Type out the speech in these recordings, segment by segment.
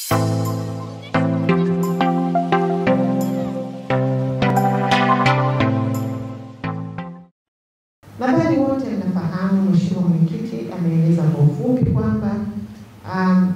Nadhani wote mnafahamu, Mheshimiwa Mwenyekiti ameeleza kwa ufupi kwamba um,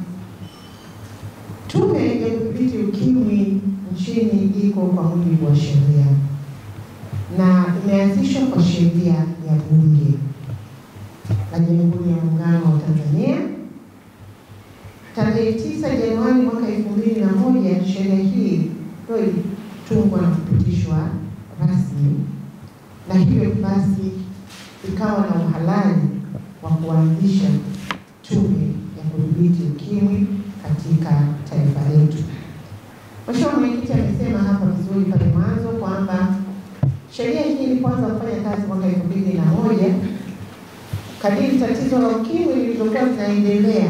Tume ya Kudhibiti Ukimwi nchini iko kwa mujibu wa sheria na imeanzishwa kwa sheria ya Bunge la Jamhuri ya Muungano wa Tanzania tarehe 9 Januari mwaka elfu mbili na moja. Sheria hii ndio ilitungwa na kupitishwa rasmi, na hivyo basi ikawa na uhalali wa kuanzisha tume ya kudhibiti ukimwi katika taifa letu. Mheshimiwa Mwenyekiti amesema hapa vizuri pale mwanzo kwamba sheria hii ilipoanza kufanya kazi mwaka elfu mbili na moja kadiri tatizo la ukimwi lilivyokuwa linaendelea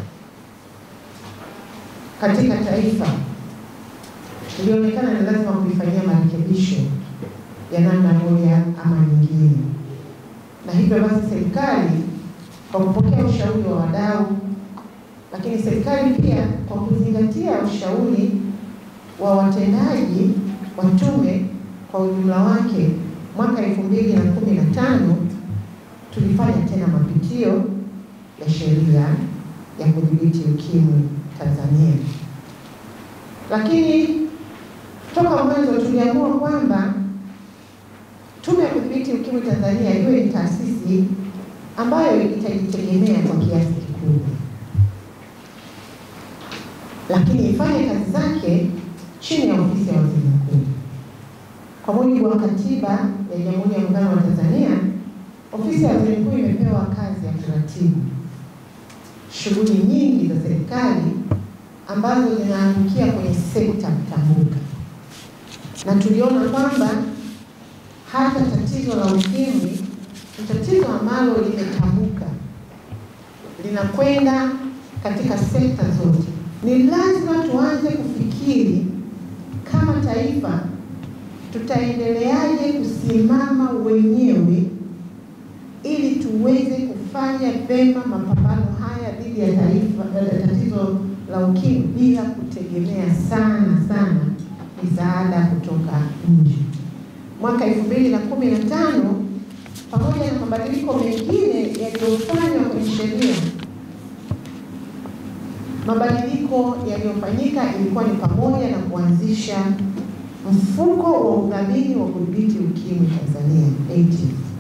katika taifa, ilionekana ni lazima kuifanyia marekebisho ya namna moja ama nyingine, na hivyo basi serikali kwa kupokea ushauri wa wadau, lakini serikali pia kwa kuzingatia ushauri wa watendaji wa tume kwa ujumla wake, mwaka elfu mbili na kumi na tano tulifanya tena mapitio ya sheria ya kudhibiti ukimwi Tanzania, lakini toka mwanzo tuliamua kwamba tume ya kudhibiti ukimwi Tanzania iwe ni taasisi ambayo itajitegemea kwa kiasi kikubwa, lakini ifanye kazi zake chini ya ofisi ya waziri mkuu. Kwa mujibu wa katiba ya Jamhuri ya Muungano wa Tanzania, ofisi ya waziri mkuu imepewa kazi ya kuratibu shughuli nyingi za serikali ambazo zinaangukia kwenye sekta mtambuka, na tuliona kwamba hata tatizo la ukimwi ni tatizo ambalo limetambuka, linakwenda katika sekta zote. Ni lazima tuanze kufikiri kama taifa, tutaendeleaje kusimama wenyewe ili tuweze kufanya vema mapambano haya dhidi ya taifa tatizo la ukimwi bila kutegemea sana sana misaada kutoka nje. Mwaka elfu mbili na kumi na tano pamoja na mabadiliko mengine yaliyofanywa kwenye sheria, mabadiliko yaliyofanyika ilikuwa ni pamoja na kuanzisha mfuko wa udhamini wa kudhibiti ukimwi Tanzania AIDS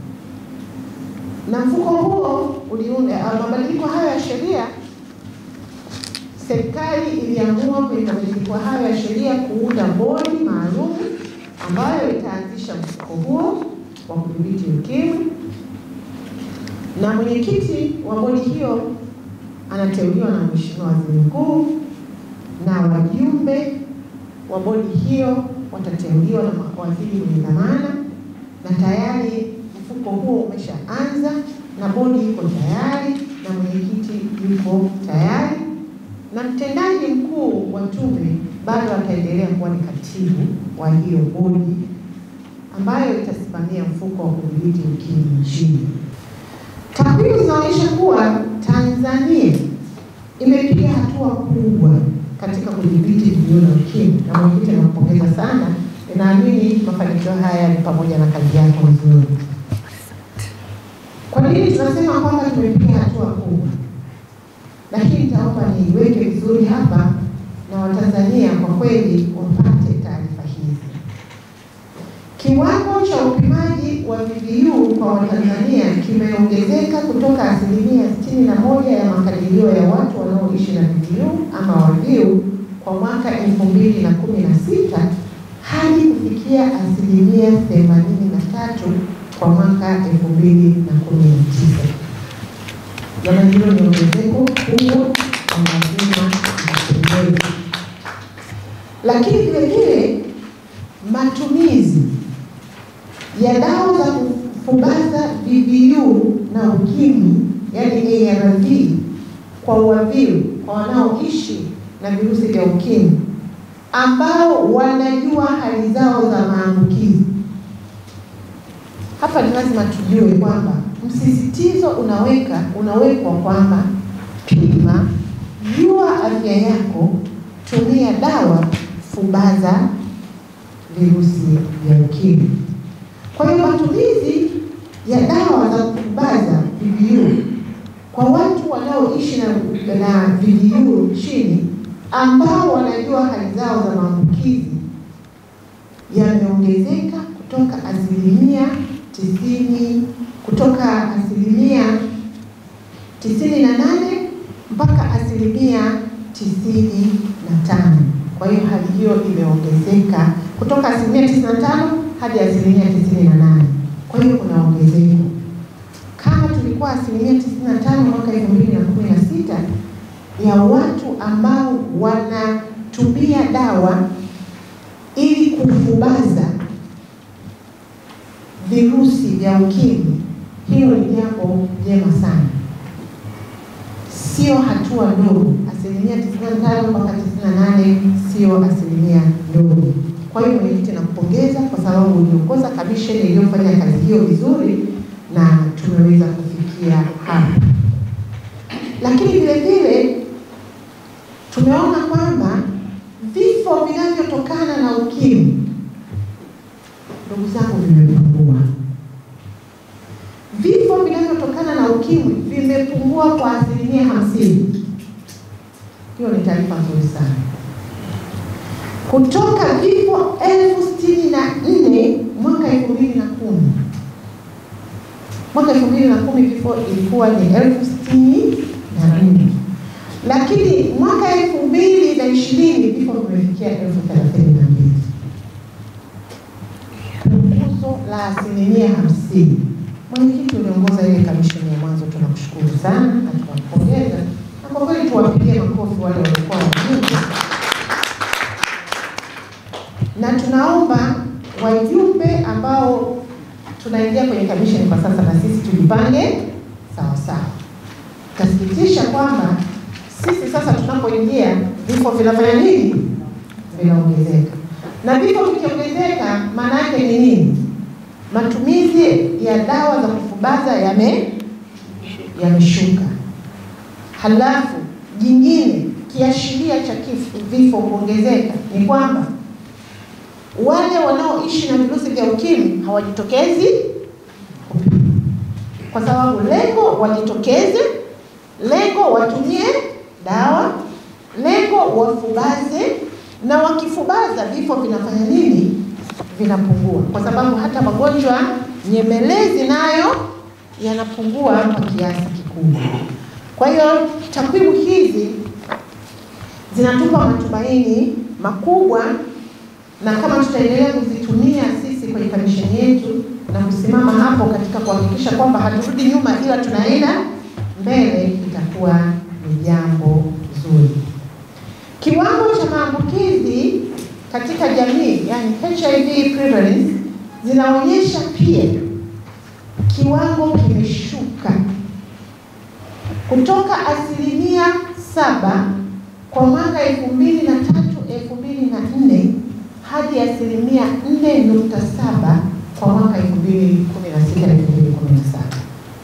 na mfuko huo uliunda. Mabadiliko hayo ya sheria, serikali iliamua kwenye mabadiliko hayo ya sheria kuunda bodi maalum ambayo itaanzisha mfuko huo wa kudhibiti ukimwi, na mwenyekiti wa bodi hiyo anateuliwa na Mheshimiwa Waziri Mkuu, na wajumbe wa bodi hiyo watateuliwa na mawaziri wenye dhamana, na tayari mfuko huo umeshaanza na bodi iko tayari na mwenyekiti yuko tayari, na mtendaji mkuu wa tume bado ataendelea kuwa ni katibu wa hiyo bodi ambayo itasimamia mfuko wa kudhibiti ukimwi nchini. Takwimu zinaonyesha kuwa Tanzania imepiga hatua kubwa katika kudhibiti juu la ukimwi, na mwenyekiti anampongeza sana. Ninaamini mafanikio haya ni pamoja na kazi yako nzuri. Kwa nini tunasema kwamba tumepiga hatua kubwa? Lakini nitaomba niiweke vizuri hapa na Watanzania kwa kweli wapate taarifa hizi. Kiwango cha upimaji wa VVU kwa Watanzania kimeongezeka kutoka asilimia sitini na moja ya makadirio ya watu wanaoishi na VVU ama WAVIU kwa mwaka elfu mbili na kumi na sita hadi kufikia asilimia themanini na tatu kwa mwaka elfu mbili na kumi na tisa. Jamani, hilo ni ongezeko kubwa na lazima ipongezwe. Lakini vile vile matumizi ya dawa za kufubaza VVU na ukimwi, yani ARV kwa WAVIU, kwa wanaoishi na virusi vya ukimwi ambao wanajua hali zao za maambukizi hapa ni lazima tujue kwamba msisitizo unaweka unawekwa kwamba pima, jua afya yako, tumia dawa fubaza virusi vya ukimwi. Kwa hiyo matumizi ya dawa za kufubaza VVU kwa watu wanaoishi na, na VVU nchini ambao wanajua hali zao za maambukizi yameongezeka kutoka asilimia tisini kutoka asilimia tisini na nane mpaka asilimia tisini na tano. Kwa hiyo hali hiyo imeongezeka kutoka asilimia tisini na tano hadi asilimia tisini na nane. Kwa hiyo kuna ongezeko. Kama tulikuwa asilimia tisini na tano mwaka elfu mbili na kumi na sita ya watu ambao wanatumia dawa ili kufubaza virusi vya ukimwi, hilo ni jambo jema sana, sio hatua ndogo. Asilimia 95 mpaka 98 sio asilimia ndogo. Kwa hiyo mwenyekiti, nakupongeza kwa sababu uliongoza kamisheni iliyofanya kazi hiyo vizuri na tumeweza kufikia hapa, lakini vile vile tumeona kwamba vifo vinavyotokana na ukimwi, ndugu zangu, vimepungua. Vifo vinavyotokana na ukimwi vimepungua kwa asilimia hamsini. Hiyo ni taarifa nzuri sana, kutoka vifo elfu sitini na nne mwaka elfu mbili na kumi mwaka elfu mbili na kumi vifo ilikuwa ni elfu sitini na nne lakini mwaka elfu mbili na ishirini vifo vimefikia elfu thelathini na mbili punguzo la asilimia hamsini. Mwenyekiti, uliongoza ile kamisheni ya mwanzo, tunakushukuru sana na tunakupongeza, na kwa kweli tuwapigie makofi wale walikuwa wajumbe, na tunaomba wajumbe ambao tunaingia kwenye kamisheni kwa sasa, na sisi tujipange sawa sawa. Tasikitisha kwamba sisi sasa tunapoingia vifo vinafanya nini? Vinaongezeka, na vifo vikiongezeka, maana yake ni nini? Matumizi ya dawa za kufubaza yame yameshuka. Halafu jingine, kiashiria cha kifo vifo kuongezeka ni kwamba wale wanaoishi na virusi vya ukimwi hawajitokezi kupima, kwa sababu lengo wajitokeze, lengo watumie dawa, lengo wafubaze, na wakifubaza vifo vinafanya nini? Vinapungua, kwa sababu hata magonjwa nyemelezi nayo yanapungua kwa kiasi kikubwa. Kwa hiyo takwimu hizi zinatupa matumaini makubwa, na kama tutaendelea kuzitumia sisi kwenye kamisheni yetu na kusimama hapo katika kuhakikisha kwamba haturudi nyuma, ila tunaenda mbele, itakuwa ni jambo zuri. Kiwango cha maambukizi katika jamii, yani HIV prevalence, zinaonyesha pia kiwango kimeshuka kutoka asilimia saba kwa mwaka elfu mbili na tatu elfu mbili na nne hadi asilimia nne nukta saba kwa mwaka elfu mbili kumi na sita elfu mbili kumi na saba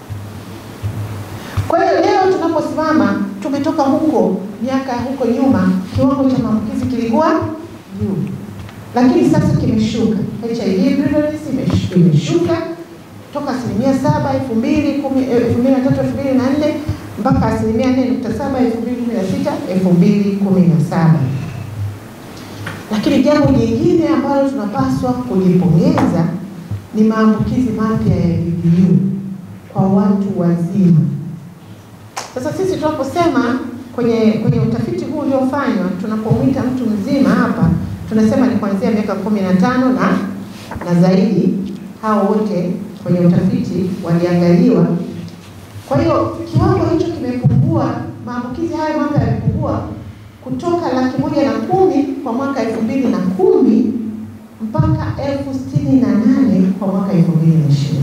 Kwa hiyo leo tunaposimama, tumetoka huko miaka huko nyuma, kiwango cha maambukizi kilikuwa juu, lakini sasa kimeshuka. HIV prevalence imeshuka toka asilimia saba elfu mbili kumi elfu mbili na tatu elfu mbili na nne mpaka asilimia nne nukta saba elfu mbili kumi na sita elfu mbili kumi na saba Lakini jambo jingine ambalo tunapaswa kujipongeza ni maambukizi mapya ya VVU kwa watu wazima. Sasa sisi tunaposema kwenye kwenye utafiti huu uliofanywa, tunapomwita mtu mzima hapa tunasema ni kuanzia miaka kumi na tano na na zaidi. Hao wote kwenye utafiti waliangaliwa. Kwa hiyo kiwango hicho kimepungua, maambukizi hayo mapya yamepungua kutoka laki moja na kumi kwa mwaka elfu mbili na kumi mpaka elfu sitini na nane kwa mwaka elfu mbili na ishirini.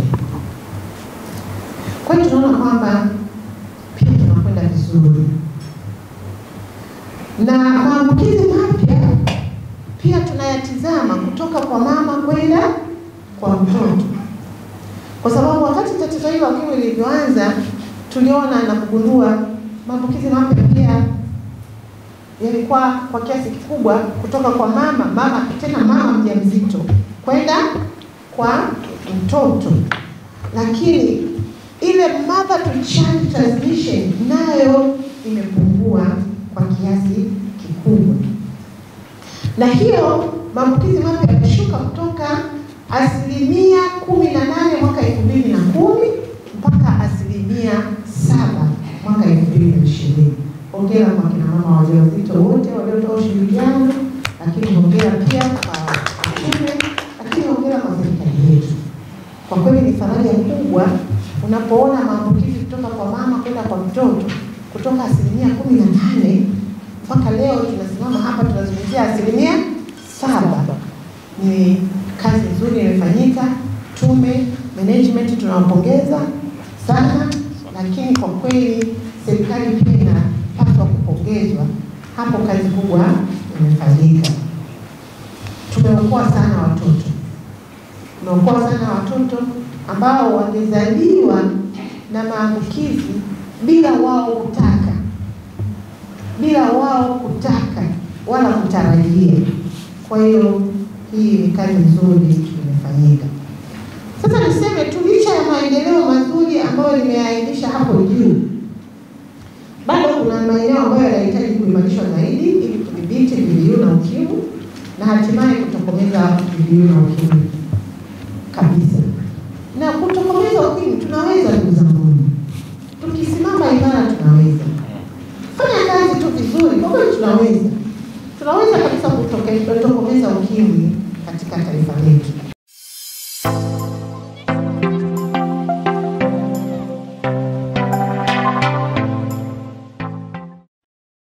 Kwa hiyo tunaona kwamba pia tunakwenda vizuri, na maambukizi mapya pia tunayatizama kutoka kwa mama kwenda kwa mtoto, kwa sababu wakati tatizo hili la ukimwi lilivyoanza, tuliona na kugundua maambukizi mapya pia yalikuwa kwa kiasi kikubwa kutoka kwa mama mama tena mama mjamzito kwenda kwa mtoto, lakini ile mother to child transmission nayo imepungua kwa kiasi kikubwa, na hiyo maambukizi mapya yameshuka kutoka asilimia kumi na nane mwaka elfu mbili na kumi mpaka asilimia saba mwaka elfu mbili na ishirini. Hongera kwa kina mama wajawazito wote waliotoa ushirikiano, lakini hongera pia kwa watume, lakini hongera kwa serikali yetu. Kwa kweli ni faraja kubwa unapoona maambukizi kutoka kwa mama kwenda kwa mtoto kutoka asilimia kumi na nane mpaka leo tunasimama hapa tunazungumzia asilimia saba. Ni kazi nzuri imefanyika. Tume management tunawapongeza sana, lakini kwa kweli serikali pia inapaswa kupongezwa, hapo kazi kubwa imefanyika. Tumeokoa sana watoto, tumeokoa sana watoto ambao wamezaliwa na maambukizi bila wao kutaka, bila wao kutaka wala kutarajia. Kwa hiyo hii ni kazi nzuri imefanyika. Sasa niseme tu, licha ya maendeleo mazuri ambayo nimeainisha hapo juu, bado kuna maeneo ambayo yanahitaji kuimarishwa zaidi ili kudhibiti VVU na UKIMWI na hatimaye kutokomeza VVU na UKIMWI kabisa. Na kutokomeza UKIMWI tunaweza, ndugu zangu, tukisimama imara tunaweza fanya kazi tu vizuri, kwa kweli tunaweza, tunaweza kabisa kutokomeza UKIMWI katika taifa letu.